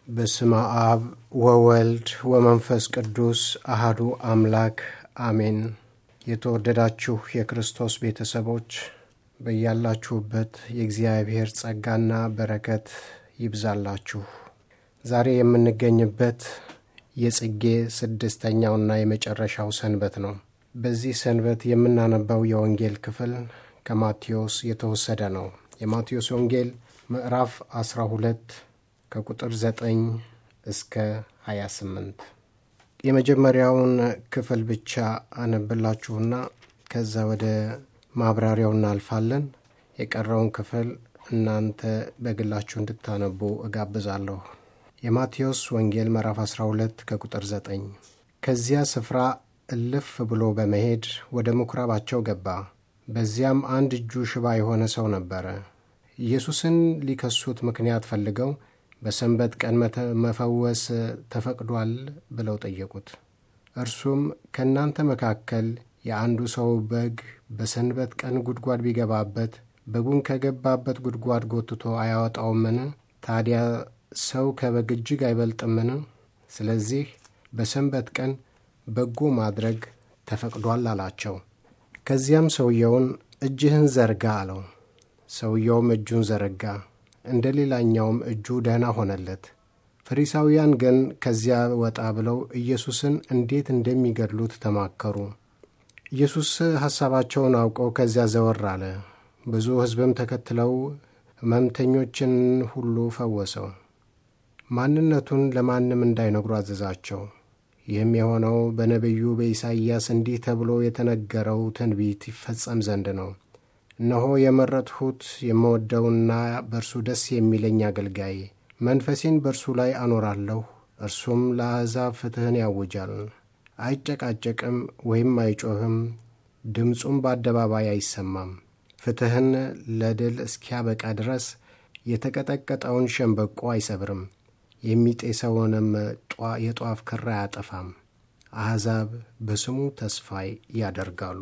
በስመ አብ ወወልድ ወመንፈስ ቅዱስ አሃዱ አምላክ አሜን። የተወደዳችሁ የክርስቶስ ቤተሰቦች በያላችሁበት የእግዚአብሔር ጸጋና በረከት ይብዛላችሁ። ዛሬ የምንገኝበት የጽጌ ስድስተኛውና የመጨረሻው ሰንበት ነው። በዚህ ሰንበት የምናነባው የወንጌል ክፍል ከማቴዎስ የተወሰደ ነው። የማቴዎስ ወንጌል ምዕራፍ 12 ከቁጥር 9 እስከ 28 የመጀመሪያውን ክፍል ብቻ አነብላችሁና ከዛ ወደ ማብራሪያው እናልፋለን። የቀረውን ክፍል እናንተ በግላችሁ እንድታነቡ እጋብዛለሁ። የማቴዎስ ወንጌል ምዕራፍ 12 ከቁጥር 9 ከዚያ ስፍራ እልፍ ብሎ በመሄድ ወደ ምኵራባቸው ገባ። በዚያም አንድ እጁ ሽባ የሆነ ሰው ነበረ። ኢየሱስን ሊከሱት ምክንያት ፈልገው በሰንበት ቀን መፈወስ ተፈቅዷል ብለው ጠየቁት። እርሱም ከእናንተ መካከል የአንዱ ሰው በግ በሰንበት ቀን ጉድጓድ ቢገባበት በጉን ከገባበት ጉድጓድ ጎትቶ አያወጣውምን? ታዲያ ሰው ከበግ እጅግ አይበልጥምን? ስለዚህ በሰንበት ቀን በጎ ማድረግ ተፈቅዷል አላቸው። ከዚያም ሰውየውን እጅህን ዘርጋ አለው። ሰውየውም እጁን ዘረጋ፣ እንደ ሌላኛውም እጁ ደህና ሆነለት። ፈሪሳውያን ግን ከዚያ ወጣ ብለው ኢየሱስን እንዴት እንደሚገድሉት ተማከሩ። ኢየሱስ ሐሳባቸውን አውቀው ከዚያ ዘወር አለ። ብዙ ሕዝብም ተከትለው ሕመምተኞችን ሁሉ ፈወሰው። ማንነቱን ለማንም እንዳይነግሩ አዘዛቸው። ይህም የሆነው በነቢዩ በኢሳይያስ እንዲህ ተብሎ የተነገረው ትንቢት ይፈጸም ዘንድ ነው። እነሆ የመረጥሁት የምወደውና በእርሱ ደስ የሚለኝ አገልጋይ፣ መንፈሴን በእርሱ ላይ አኖራለሁ። እርሱም ለአሕዛብ ፍትሕን ያውጃል። አይጨቃጨቅም ወይም አይጮህም፣ ድምፁም በአደባባይ አይሰማም። ፍትሕን ለድል እስኪያበቃ ድረስ የተቀጠቀጠውን ሸምበቆ አይሰብርም፣ የሚጤሰውንም የጧፍ ክር አያጠፋም። አሕዛብ በስሙ ተስፋ ያደርጋሉ።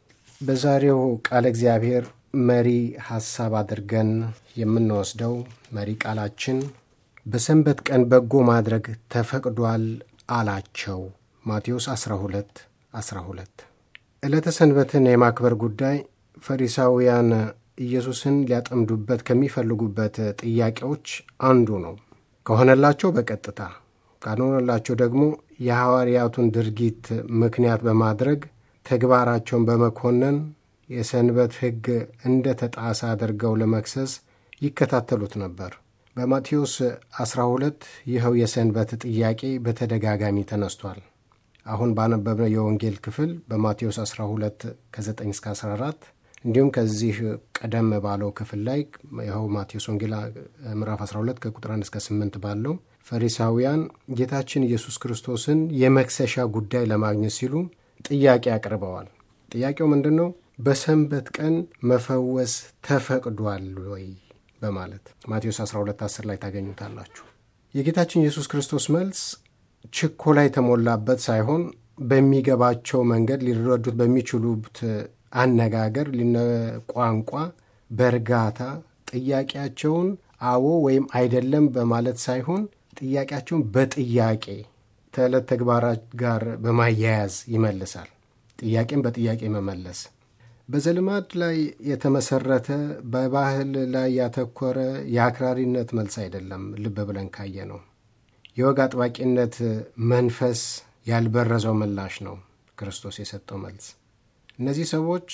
በዛሬው ቃለ እግዚአብሔር መሪ ሐሳብ አድርገን የምንወስደው መሪ ቃላችን በሰንበት ቀን በጎ ማድረግ ተፈቅዷል አላቸው። ማቴዎስ 12 12 ዕለተ ሰንበትን የማክበር ጉዳይ ፈሪሳውያን ኢየሱስን ሊያጠምዱበት ከሚፈልጉበት ጥያቄዎች አንዱ ነው። ከሆነላቸው በቀጥታ ካልሆነላቸው ደግሞ የሐዋርያቱን ድርጊት ምክንያት በማድረግ ተግባራቸውን በመኮነን የሰንበት ሕግ እንደ ተጣሰ አድርገው ለመክሰስ ይከታተሉት ነበር። በማቴዎስ 12 ይኸው የሰንበት ጥያቄ በተደጋጋሚ ተነስቷል። አሁን ባነበብነው የወንጌል ክፍል በማቴዎስ 12 ከ9 እስከ 14 እንዲሁም ከዚህ ቀደም ባለው ክፍል ላይ ይኸው ማቴዎስ ወንጌል ምዕራፍ 12 ከቁጥር 1 እስከ 8 ባለው ፈሪሳውያን ጌታችን ኢየሱስ ክርስቶስን የመክሰሻ ጉዳይ ለማግኘት ሲሉ ጥያቄ አቅርበዋል። ጥያቄው ምንድን ነው? በሰንበት ቀን መፈወስ ተፈቅዷል ወይ በማለት ማቴዎስ 12 10 ላይ ታገኙታላችሁ። የጌታችን ኢየሱስ ክርስቶስ መልስ ችኮላ የተሞላበት ሳይሆን በሚገባቸው መንገድ ሊረዱት በሚችሉት አነጋገር ቋንቋ በእርጋታ ጥያቄያቸውን አዎ ወይም አይደለም በማለት ሳይሆን ጥያቄያቸውን በጥያቄ ከዕለት ተግባራት ጋር በማያያዝ ይመልሳል። ጥያቄን በጥያቄ መመለስ በዘልማድ ላይ የተመሰረተ በባህል ላይ ያተኮረ የአክራሪነት መልስ አይደለም። ልብ ብለን ካየ ነው የወግ አጥባቂነት መንፈስ ያልበረዘው ምላሽ ነው ክርስቶስ የሰጠው መልስ። እነዚህ ሰዎች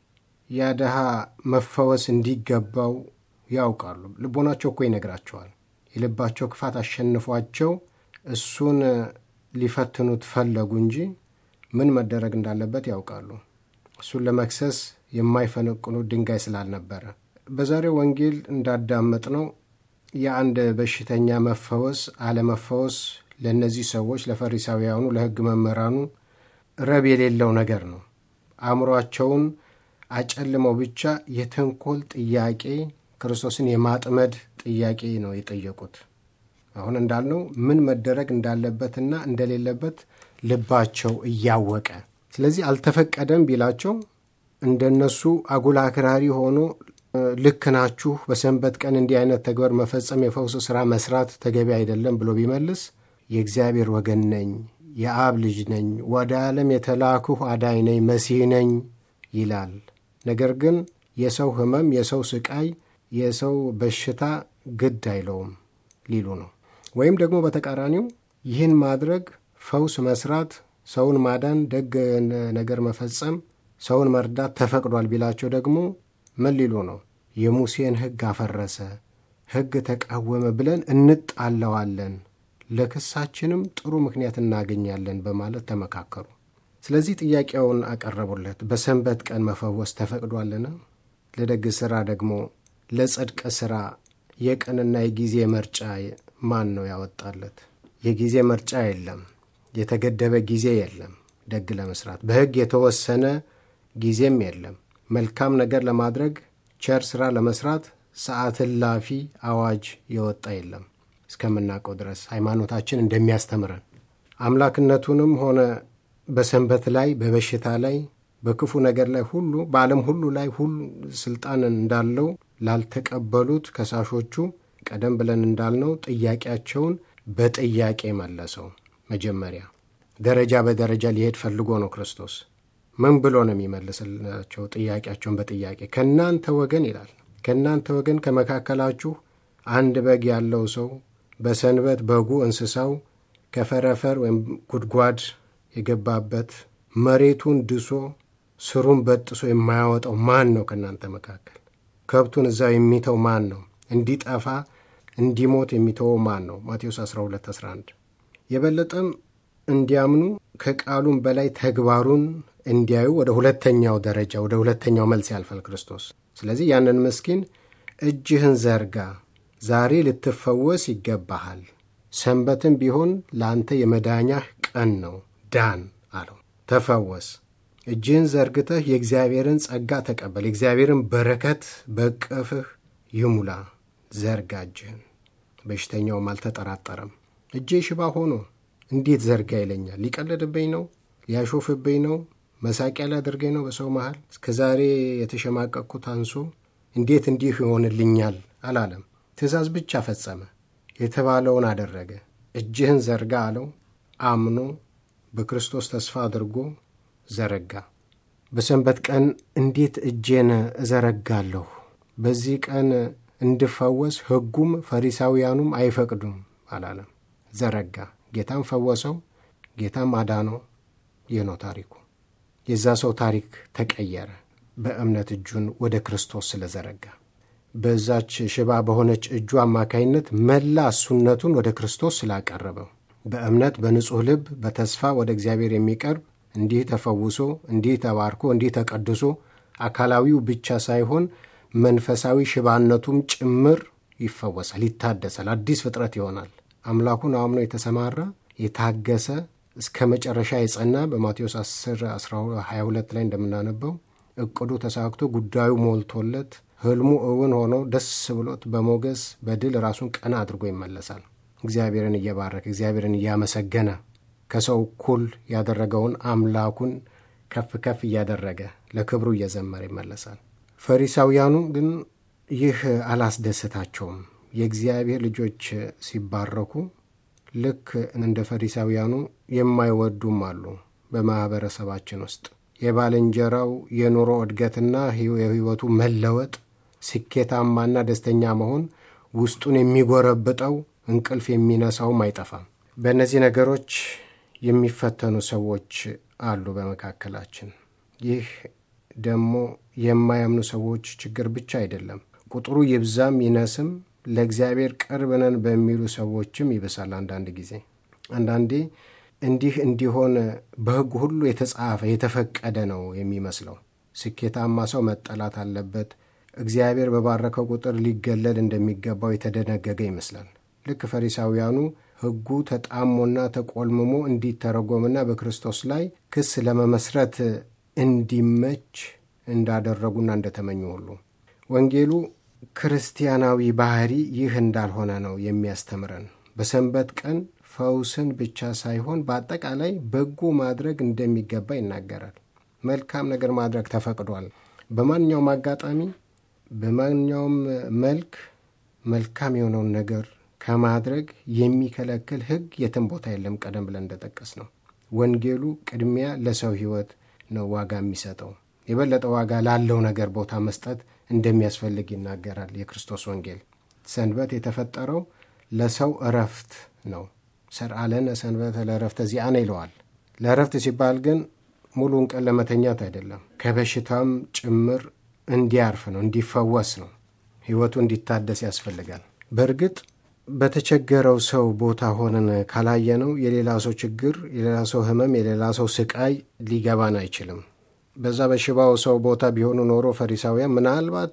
ያድሃ መፈወስ እንዲገባው ያውቃሉ። ልቦናቸው እኮ ይነግራቸዋል። የልባቸው ክፋት አሸንፏቸው እሱን ሊፈትኑት ፈለጉ እንጂ ምን መደረግ እንዳለበት ያውቃሉ። እሱን ለመክሰስ የማይፈነቅኑት ድንጋይ ስላልነበረ በዛሬው ወንጌል እንዳዳመጥ ነው የአንድ በሽተኛ መፈወስ አለመፈወስ ለእነዚህ ሰዎች ለፈሪሳውያኑ፣ ለሕግ መምህራኑ ረብ የሌለው ነገር ነው። አእምሯቸውን አጨልመው ብቻ የተንኮል ጥያቄ ክርስቶስን የማጥመድ ጥያቄ ነው የጠየቁት። አሁን እንዳልነው ምን መደረግ እንዳለበትና እንደሌለበት ልባቸው እያወቀ ስለዚህ አልተፈቀደም ቢላቸው እንደነሱ አጉል አክራሪ ሆኖ ልክ ናችሁ፣ በሰንበት ቀን እንዲህ አይነት ተግባር መፈጸም፣ የፈውስ ሥራ መስራት ተገቢ አይደለም ብሎ ቢመልስ የእግዚአብሔር ወገን ነኝ፣ የአብ ልጅ ነኝ፣ ወደ ዓለም የተላክሁ አዳኝ ነኝ፣ መሲህ ነኝ ይላል። ነገር ግን የሰው ሕመም፣ የሰው ስቃይ፣ የሰው በሽታ ግድ አይለውም ሊሉ ነው። ወይም ደግሞ በተቃራኒው ይህን ማድረግ ፈውስ መስራት፣ ሰውን ማዳን፣ ደግ ነገር መፈጸም፣ ሰውን መርዳት ተፈቅዷል ቢላቸው ደግሞ ምን ሊሉ ነው? የሙሴን ሕግ አፈረሰ፣ ሕግ ተቃወመ ብለን እንጣለዋለን፣ ለክሳችንም ጥሩ ምክንያት እናገኛለን በማለት ተመካከሩ። ስለዚህ ጥያቄውን አቀረቡለት። በሰንበት ቀን መፈወስ ተፈቅዷልን? ለደግ ሥራ ደግሞ ለጽድቅ ሥራ የቀንና የጊዜ ምርጫ ማን ነው ያወጣለት? የጊዜ ምርጫ የለም። የተገደበ ጊዜ የለም። ደግ ለመስራት በሕግ የተወሰነ ጊዜም የለም። መልካም ነገር ለማድረግ ቸር ሥራ ለመስራት ሰዓት እላፊ አዋጅ የወጣ የለም። እስከምናውቀው ድረስ ሃይማኖታችን እንደሚያስተምረን አምላክነቱንም ሆነ በሰንበት ላይ በበሽታ ላይ በክፉ ነገር ላይ ሁሉ በዓለም ሁሉ ላይ ሁሉ ስልጣን እንዳለው ላልተቀበሉት ከሳሾቹ ቀደም ብለን እንዳልነው ጥያቄያቸውን በጥያቄ መለሰው። መጀመሪያ ደረጃ በደረጃ ሊሄድ ፈልጎ ነው ክርስቶስ። ምን ብሎ ነው የሚመልስላቸው? ጥያቄያቸውን በጥያቄ ከእናንተ ወገን ይላል። ከእናንተ ወገን ከመካከላችሁ አንድ በግ ያለው ሰው በሰንበት በጉ እንስሳው ከፈረፈር ወይም ጉድጓድ የገባበት መሬቱን ድሶ ስሩን በጥሶ የማያወጣው ማን ነው? ከእናንተ መካከል ከብቱን እዛው የሚተው ማን ነው? እንዲጠፋ እንዲሞት የሚተወው ማን ነው? ማቴዎስ 12 11 የበለጠም እንዲያምኑ ከቃሉም በላይ ተግባሩን እንዲያዩ ወደ ሁለተኛው ደረጃ ወደ ሁለተኛው መልስ ያልፋል ክርስቶስ። ስለዚህ ያንን ምስኪን እጅህን ዘርጋ፣ ዛሬ ልትፈወስ ይገባሃል፣ ሰንበትም ቢሆን ለአንተ የመዳኛህ ቀን ነው፣ ዳን አለው። ተፈወስ፣ እጅህን ዘርግተህ የእግዚአብሔርን ጸጋ ተቀበል፣ የእግዚአብሔርን በረከት በቅፍህ ይሙላ። ዘርጋ እጅህን። በሽተኛውም አልተጠራጠረም። እጄ ሽባ ሆኖ እንዴት ዘርጋ ይለኛል? ሊቀልድብኝ ነው? ሊያሾፍብኝ ነው? መሳቂያ ሊያደርገኝ ነው? በሰው መሃል እስከ ዛሬ የተሸማቀቅኩት አንሶ እንዴት እንዲህ ይሆንልኛል አላለም። ትእዛዝ ብቻ ፈጸመ። የተባለውን አደረገ። እጅህን ዘርጋ አለው። አምኖ በክርስቶስ ተስፋ አድርጎ ዘረጋ። በሰንበት ቀን እንዴት እጄን እዘረጋለሁ? በዚህ ቀን እንድፈወስ ሕጉም ፈሪሳውያኑም አይፈቅዱም አላለም። ዘረጋ። ጌታም ፈወሰው፣ ጌታም አዳነው። ይህ ነው ታሪኩ። የዛ ሰው ታሪክ ተቀየረ፣ በእምነት እጁን ወደ ክርስቶስ ስለዘረጋ። በዛች ሽባ በሆነች እጁ አማካይነት መላ እሱነቱን ወደ ክርስቶስ ስላቀረበው በእምነት በንጹሕ ልብ በተስፋ ወደ እግዚአብሔር የሚቀርብ እንዲህ ተፈውሶ እንዲህ ተባርኮ እንዲህ ተቀድሶ አካላዊው ብቻ ሳይሆን መንፈሳዊ ሽባነቱም ጭምር ይፈወሳል፣ ይታደሳል፣ አዲስ ፍጥረት ይሆናል። አምላኩን አምኖ የተሰማራ የታገሰ እስከ መጨረሻ የጸና በማቴዎስ 10 22 ላይ እንደምናነበው እቅዱ ተሳክቶ ጉዳዩ ሞልቶለት ሕልሙ እውን ሆኖ ደስ ብሎት በሞገስ በድል ራሱን ቀና አድርጎ ይመለሳል። እግዚአብሔርን እየባረከ እግዚአብሔርን እያመሰገነ ከሰው እኩል ያደረገውን አምላኩን ከፍ ከፍ እያደረገ ለክብሩ እየዘመረ ይመለሳል። ፈሪሳውያኑ ግን ይህ አላስደሰታቸውም። የእግዚአብሔር ልጆች ሲባረኩ ልክ እንደ ፈሪሳውያኑ የማይወዱም አሉ። በማኅበረሰባችን ውስጥ የባልንጀራው የኑሮ እድገትና የሕይወቱ መለወጥ ስኬታማና ደስተኛ መሆን ውስጡን የሚጎረብጠው እንቅልፍ የሚነሳውም አይጠፋም። በእነዚህ ነገሮች የሚፈተኑ ሰዎች አሉ በመካከላችን። ይህ ደግሞ የማያምኑ ሰዎች ችግር ብቻ አይደለም። ቁጥሩ ይብዛም ይነስም ለእግዚአብሔር ቅርብ ነን በሚሉ ሰዎችም ይብሳል። አንዳንድ ጊዜ አንዳንዴ እንዲህ እንዲሆን በሕግ ሁሉ የተጻፈ የተፈቀደ ነው የሚመስለው። ስኬታማ ሰው መጠላት አለበት፣ እግዚአብሔር በባረከው ቁጥር ሊገለል እንደሚገባው የተደነገገ ይመስላል። ልክ ፈሪሳውያኑ ሕጉ ተጣሞና ተቆልምሞ እንዲተረጎምና በክርስቶስ ላይ ክስ ለመመስረት እንዲመች እንዳደረጉና እንደተመኙ ሁሉ ወንጌሉ ክርስቲያናዊ ባህሪ ይህ እንዳልሆነ ነው የሚያስተምረን። በሰንበት ቀን ፈውስን ብቻ ሳይሆን በአጠቃላይ በጎ ማድረግ እንደሚገባ ይናገራል። መልካም ነገር ማድረግ ተፈቅዷል። በማንኛውም አጋጣሚ በማንኛውም መልክ መልካም የሆነውን ነገር ከማድረግ የሚከለክል ሕግ የትም ቦታ የለም። ቀደም ብለን እንደጠቀስ ነው ወንጌሉ ቅድሚያ ለሰው ሕይወት ነው ዋጋ የሚሰጠው። የበለጠ ዋጋ ላለው ነገር ቦታ መስጠት እንደሚያስፈልግ ይናገራል የክርስቶስ ወንጌል። ሰንበት የተፈጠረው ለሰው እረፍት ነው። ሰርአለነ ሰንበተ ለእረፍተ ዚአነ ይለዋል። ለእረፍት ሲባል ግን ሙሉን ቀን ለመተኛት አይደለም፣ ከበሽታም ጭምር እንዲያርፍ ነው፣ እንዲፈወስ ነው፣ ሕይወቱ እንዲታደስ ያስፈልጋል። በእርግጥ በተቸገረው ሰው ቦታ ሆነን ካላየነው የሌላ ሰው ችግር፣ የሌላ ሰው ሕመም፣ የሌላ ሰው ስቃይ ሊገባን አይችልም። በዛ በሽባው ሰው ቦታ ቢሆኑ ኖሮ ፈሪሳውያን ምናልባት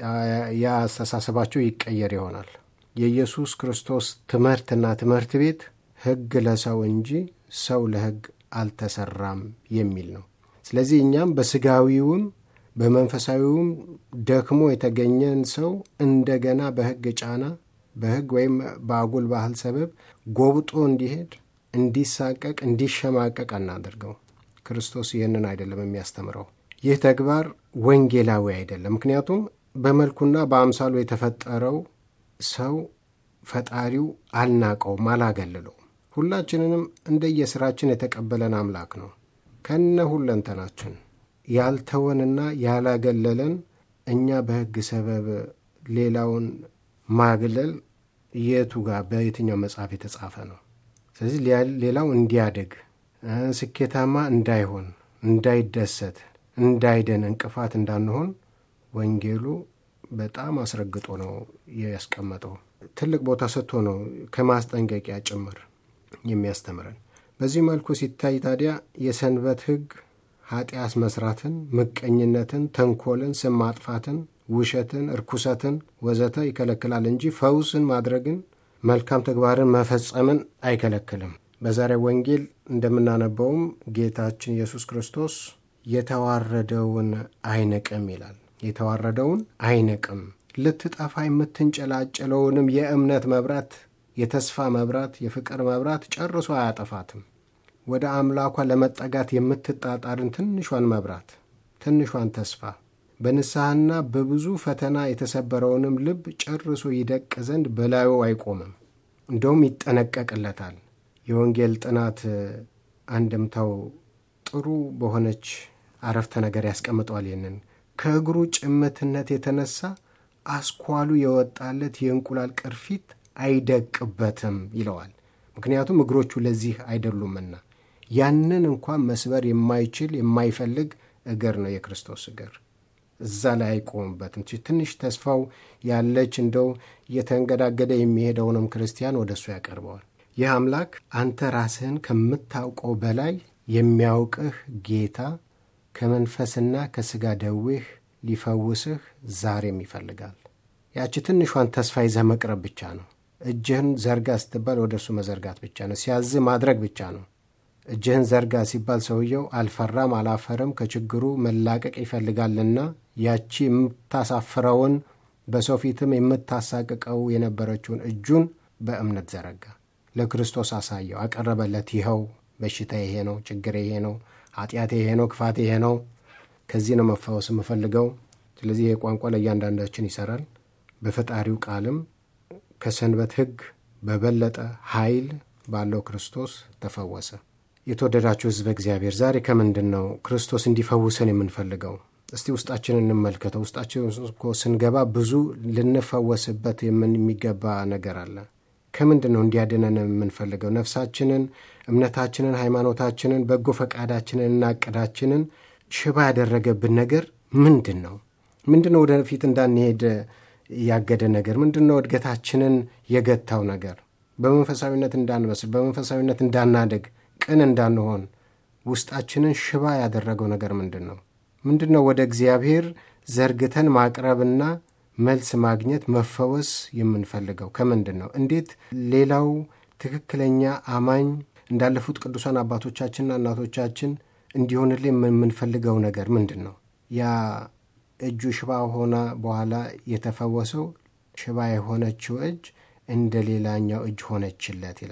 ያ አስተሳሰባቸው ይቀየር ይሆናል። የኢየሱስ ክርስቶስ ትምህርትና ትምህርት ቤት ሕግ ለሰው እንጂ ሰው ለሕግ አልተሰራም የሚል ነው። ስለዚህ እኛም በስጋዊውም በመንፈሳዊውም ደክሞ የተገኘን ሰው እንደገና በሕግ ጫና በሕግ ወይም በአጉል ባህል ሰበብ ጎብጦ እንዲሄድ፣ እንዲሳቀቅ፣ እንዲሸማቀቅ አናደርገው። ክርስቶስ ይህንን አይደለም የሚያስተምረው። ይህ ተግባር ወንጌላዊ አይደለም። ምክንያቱም በመልኩና በአምሳሉ የተፈጠረው ሰው ፈጣሪው አልናቀውም፣ አላገልለውም። ሁላችንንም እንደየስራችን የተቀበለን አምላክ ነው። ከነ ሁለንተናችን ያልተወንና ያላገለለን እኛ በሕግ ሰበብ ሌላውን ማግለል የቱ ጋር በየትኛው መጽሐፍ የተጻፈ ነው? ስለዚህ ሌላው እንዲያድግ ስኬታማ እንዳይሆን፣ እንዳይደሰት፣ እንዳይደን እንቅፋት እንዳንሆን ወንጌሉ በጣም አስረግጦ ነው ያስቀመጠው። ትልቅ ቦታ ሰጥቶ ነው ከማስጠንቀቂያ ጭምር የሚያስተምረን። በዚህ መልኩ ሲታይ ታዲያ የሰንበት ሕግ ኃጢአት መስራትን፣ ምቀኝነትን፣ ተንኮልን፣ ስም ማጥፋትን፣ ውሸትን፣ እርኩሰትን ወዘተ ይከለክላል እንጂ ፈውስን ማድረግን፣ መልካም ተግባርን መፈጸምን አይከለክልም። በዛሬ ወንጌል እንደምናነበውም ጌታችን ኢየሱስ ክርስቶስ የተዋረደውን አይንቅም ይላል። የተዋረደውን አይንቅም፣ ልትጠፋ የምትንጨላጨለውንም የእምነት መብራት፣ የተስፋ መብራት፣ የፍቅር መብራት ጨርሶ አያጠፋትም። ወደ አምላኳ ለመጠጋት የምትጣጣርን ትንሿን መብራት፣ ትንሿን ተስፋ በንስሐና በብዙ ፈተና የተሰበረውንም ልብ ጨርሶ ይደቅ ዘንድ በላዩ አይቆምም፣ እንደውም ይጠነቀቅለታል። የወንጌል ጥናት አንድምታው ጥሩ በሆነች አረፍተ ነገር ያስቀምጠዋል። ይህንን ከእግሩ ጭምትነት የተነሳ አስኳሉ የወጣለት የእንቁላል ቅርፊት አይደቅበትም ይለዋል። ምክንያቱም እግሮቹ ለዚህ አይደሉምና ያንን እንኳን መስበር የማይችል የማይፈልግ እግር ነው የክርስቶስ እግር። እዛ ላይ አይቆምበትም። ትንሽ ተስፋው ያለች እንደው እየተንገዳገደ የሚሄደውንም ክርስቲያን ወደ እሱ ያቀርበዋል። ይህ አምላክ አንተ ራስህን ከምታውቀው በላይ የሚያውቅህ ጌታ ከመንፈስና ከሥጋ ደዌህ ሊፈውስህ ዛሬም ይፈልጋል። ያቺ ትንሿን ተስፋ ይዘህ መቅረብ ብቻ ነው። እጅህን ዘርጋ ስትባል ወደ እሱ መዘርጋት ብቻ ነው። ሲያዝህ ማድረግ ብቻ ነው። እጅህን ዘርጋ ሲባል ሰውየው አልፈራም፣ አላፈርም ከችግሩ መላቀቅ ይፈልጋልና ያቺ የምታሳፍረውን በሰው ፊትም የምታሳቅቀው የነበረችውን እጁን በእምነት ዘረጋ። ለክርስቶስ አሳየው፣ አቀረበለት። ይኸው በሽታ ይሄ ነው፣ ችግር ይሄ ነው፣ ኃጢአቴ ይሄ ነው፣ ክፋቴ ይሄ ነው፣ ከዚህ ነው መፈወስ የምፈልገው። ስለዚህ ይህ ቋንቋ ለእያንዳንዳችን ይሰራል። በፈጣሪው ቃልም ከሰንበት ሕግ በበለጠ ኃይል ባለው ክርስቶስ ተፈወሰ። የተወደዳችሁ ሕዝበ እግዚአብሔር ዛሬ ከምንድን ነው ክርስቶስ እንዲፈውሰን የምንፈልገው? እስቲ ውስጣችንን እንመልከተው። ውስጣችን እኮ ስንገባ ብዙ ልንፈወስበት የሚገባ ነገር አለ። ከምንድን ነው እንዲያድነን የምንፈልገው? ነፍሳችንን፣ እምነታችንን፣ ሃይማኖታችንን፣ በጎ ፈቃዳችንን እና እቅዳችንን ሽባ ያደረገብን ነገር ምንድን ነው? ምንድን ነው ወደፊት እንዳንሄድ ያገደ ነገር ምንድን ነው? እድገታችንን የገታው ነገር በመንፈሳዊነት እንዳንበስል፣ በመንፈሳዊነት እንዳናደግ፣ ቅን እንዳንሆን ውስጣችንን ሽባ ያደረገው ነገር ምንድን ነው? ምንድን ነው ወደ እግዚአብሔር ዘርግተን ማቅረብና መልስ ማግኘት መፈወስ የምንፈልገው ከምንድን ነው? እንዴት ሌላው ትክክለኛ አማኝ እንዳለፉት ቅዱሳን አባቶቻችንና እናቶቻችን እንዲሆንልን የምንፈልገው ነገር ምንድን ነው? ያ እጁ ሽባ ሆና በኋላ የተፈወሰው ሽባ የሆነችው እጅ እንደ ሌላኛው እጅ ሆነችለት ይላል።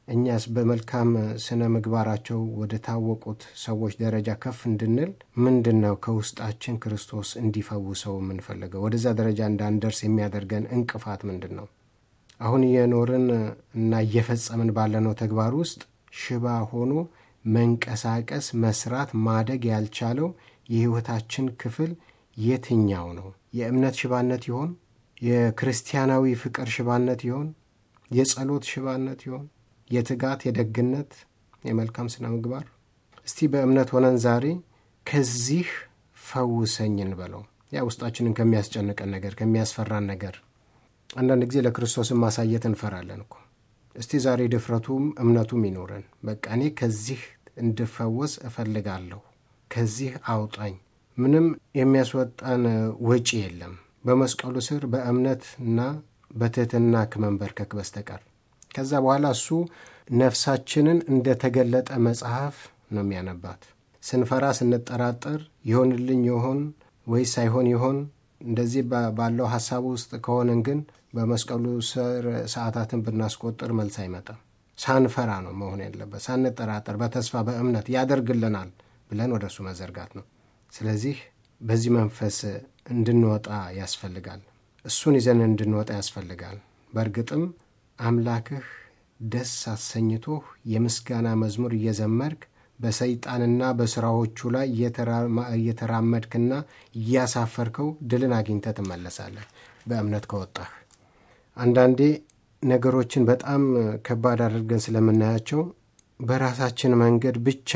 እኛስ በመልካም ስነ ምግባራቸው ወደ ታወቁት ሰዎች ደረጃ ከፍ እንድንል ምንድን ነው ከውስጣችን ክርስቶስ እንዲፈውሰው የምንፈልገው? ወደዛ ደረጃ እንዳንደርስ የሚያደርገን እንቅፋት ምንድን ነው? አሁን እየኖርን እና እየፈጸምን ባለነው ተግባር ውስጥ ሽባ ሆኖ መንቀሳቀስ፣ መስራት፣ ማደግ ያልቻለው የሕይወታችን ክፍል የትኛው ነው? የእምነት ሽባነት ይሆን? የክርስቲያናዊ ፍቅር ሽባነት ይሆን? የጸሎት ሽባነት ይሆን? የትጋት፣ የደግነት፣ የመልካም ስነ ምግባር? እስቲ በእምነት ሆነን ዛሬ ከዚህ ፈውሰኝ እንበለው። ያ ውስጣችንን ከሚያስጨንቀን ነገር ከሚያስፈራን ነገር አንዳንድ ጊዜ ለክርስቶስን ማሳየት እንፈራለን እኮ። እስቲ ዛሬ ድፍረቱም እምነቱም ይኖረን። በቃ እኔ ከዚህ እንድፈወስ እፈልጋለሁ፣ ከዚህ አውጣኝ። ምንም የሚያስወጣን ወጪ የለም በመስቀሉ ስር በእምነትና በትህትና ከመንበርከክ በስተቀር። ከዛ በኋላ እሱ ነፍሳችንን እንደተገለጠ መጽሐፍ ነው የሚያነባት። ስንፈራ ስንጠራጠር ይሆንልኝ ይሆን ወይስ ሳይሆን ይሆን እንደዚህ ባለው ሀሳብ ውስጥ ከሆንን ግን በመስቀሉ ስር ሰዓታትን ብናስቆጥር መልስ አይመጣም። ሳንፈራ ነው መሆን ያለበት፣ ሳንጠራጠር በተስፋ በእምነት ያደርግልናል ብለን ወደ እሱ መዘርጋት ነው። ስለዚህ በዚህ መንፈስ እንድንወጣ ያስፈልጋል። እሱን ይዘን እንድንወጣ ያስፈልጋል። በእርግጥም አምላክህ ደስ አሰኝቶህ የምስጋና መዝሙር እየዘመርክ በሰይጣንና በሥራዎቹ ላይ እየተራመድክና እያሳፈርከው ድልን አግኝተህ ትመለሳለህ በእምነት ከወጣህ። አንዳንዴ ነገሮችን በጣም ከባድ አድርገን ስለምናያቸው በራሳችን መንገድ ብቻ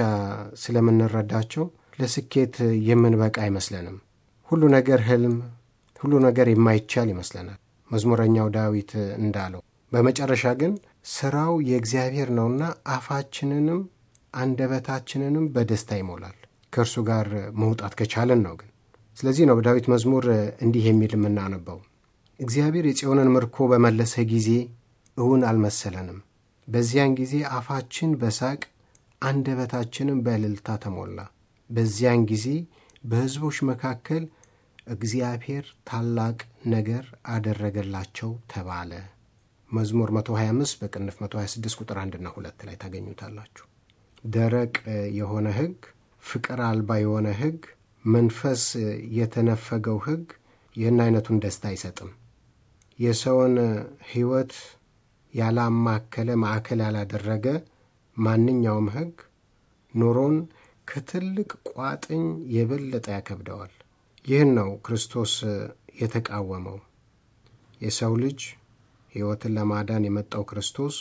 ስለምንረዳቸው ለስኬት የምንበቃ አይመስለንም። ሁሉ ነገር ህልም፣ ሁሉ ነገር የማይቻል ይመስለናል። መዝሙረኛው ዳዊት እንዳለው በመጨረሻ ግን ስራው የእግዚአብሔር ነውና አፋችንንም አንደበታችንንም በደስታ ይሞላል። ከእርሱ ጋር መውጣት ከቻለን ነው ግን። ስለዚህ ነው በዳዊት መዝሙር እንዲህ የሚል የምናነበው እግዚአብሔር የጽዮንን ምርኮ በመለሰ ጊዜ እውን አልመሰለንም። በዚያን ጊዜ አፋችን በሳቅ አንደበታችንም በእልልታ ተሞላ። በዚያን ጊዜ በሕዝቦች መካከል እግዚአብሔር ታላቅ ነገር አደረገላቸው ተባለ። መዝሙር 125 በቅንፍ 126 ቁጥር 1ና 2 ላይ ታገኙታላችሁ። ደረቅ የሆነ ሕግ፣ ፍቅር አልባ የሆነ ሕግ፣ መንፈስ የተነፈገው ሕግ ይህን አይነቱን ደስታ አይሰጥም። የሰውን ሕይወት ያላማከለ ማዕከል ያላደረገ ማንኛውም ሕግ ኑሮን ከትልቅ ቋጥኝ የበለጠ ያከብደዋል። ይህን ነው ክርስቶስ የተቃወመው። የሰው ልጅ ሕይወትን ለማዳን የመጣው ክርስቶስ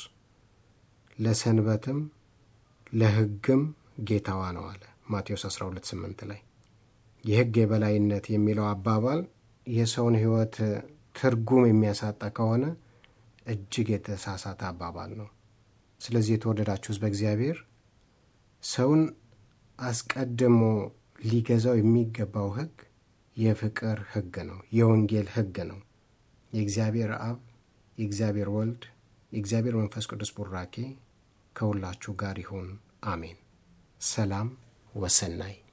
ለሰንበትም ለሕግም ጌታዋ ነው አለ ማቴዎስ 12፥8 ላይ። የሕግ የበላይነት የሚለው አባባል የሰውን ሕይወት ትርጉም የሚያሳጣ ከሆነ እጅግ የተሳሳተ አባባል ነው። ስለዚህ የተወደዳችሁ ሕዝበ እግዚአብሔር ሰውን አስቀድሞ ሊገዛው የሚገባው ሕግ የፍቅር ሕግ ነው። የወንጌል ሕግ ነው። የእግዚአብሔር አብ፣ የእግዚአብሔር ወልድ፣ የእግዚአብሔር መንፈስ ቅዱስ ቡራኬ ከሁላችሁ ጋር ይሁን። አሜን። ሰላም ወሰናይ